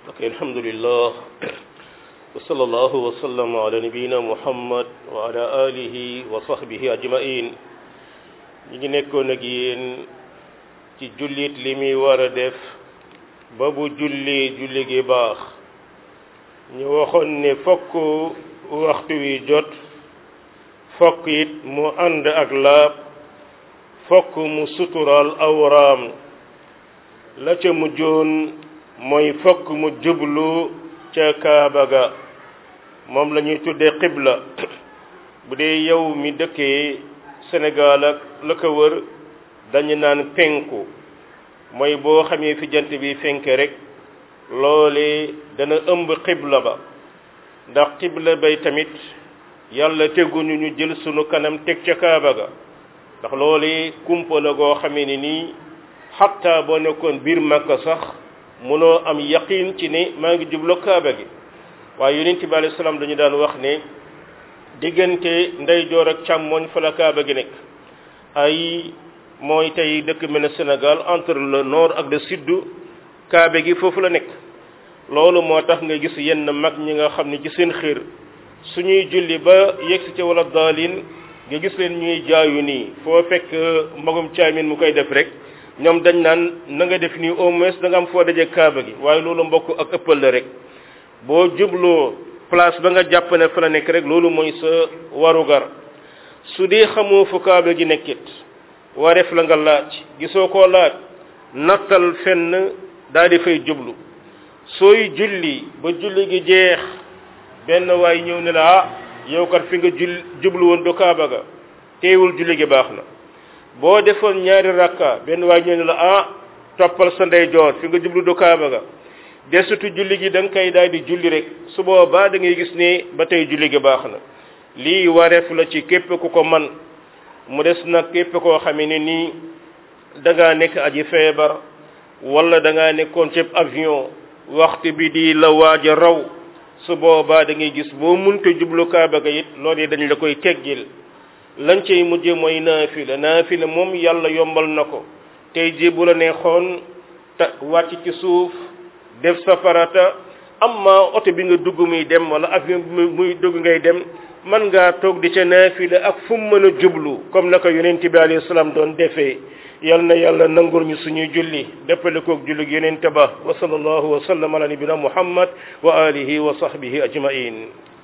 ok alhamdulillah wa sallallahu wa sallam ala nabiyina muhammad wa ala alihi wa sahbihi ajmain ñi ngi nekkoon ak yéen ci jullit li muy war a def ba bu julli julli gi baax ñu waxoon ne fokk waxtu wi jot fokk it mu ànd ak laab fokk mu suturaal awraam la ca mujjoon mooy fokk mu jublu ca kaaba ga moom la ñuy tuddee xibla bu dee yow mi dëkkee Sénégal ak la ko wër dañu naan penku mooy boo xamee fi jant bi fenke rek loole dana ëmb xibla ba ndax xibla bay tamit yàlla teguñu ñu jël sunu kanam teg ca kaaba ga ndax loole kumpa la goo xamee ni nii xatta boo nekkoon biir Makka sax mënoo am yaqin ci ne maa ngi jublu kaaba gi waaye yonent bi alayhi salaam dañu daan wax ne diggante ndeyjoor ak càmmoñ fa la kaaba gi nekk ay mooy tey dëkk mel ne Sénégal entre le nord ak le sud kaaba gi foofu la nekk loolu moo tax nga gis yenn mag ñi nga xam ne ci seen xër suñuy julli ba yegsi ca wala daalin nga gis leen ñuy jaayu nii foo fekk magum caamin mu koy def rek ñoom dañ naan na nga def nii au moins da nga am foo daje kaaba gi waaye loolu mbokk ak ëppal la rek boo jubloo place ba nga jàpp ne fa la nekk rek loolu mooy sa warugar su dee xamoo fu kaaba gi nekkit wareef la nga laaj gisoo koo laaj nattal fenn daal di fay jublu sooy julli ba julli gi jeex benn waay ñëw ne la ah yow kat fi nga jul jublu woon du kaaba ga teewul julli gi baax na boo defoon ñaari rakka benn waay ñëw ne la ah toppal sa ndeyjoor fi nga jublu du kaaba ga desutu julli gi da nga koy daal di julli rek su boobaa da ngay gis ne ba tey julli gi baax na lii wareef la ci képp ku ko man mu des nag képp koo xamee ne nii da ngaa nekk aji feebar wala da ngaa nekkoon ci avion waxtu bi di la waaj a raw su boobaa da ngay gis boo munte jublu kaaba ga it loolu dañ la koy teggil lañ cay mujje mooy naafila naafila moom yàlla yombal na ko tey ji bu la neexoon ta wàcc ci suuf def sa farata amma oto bi nga dugg muy dem wala avion bi muy dugg ngay dem man ngaa toog di ca naafila ak fu mu mën a jublu comme naka yonent bi alayhi salaam doon defee yal na yàlla nangul ñu suñuy julli déppale koog julli yonent ba wa sallallahu wa sallam ala nabina muhammad wa alihi wa sahbihi ajmain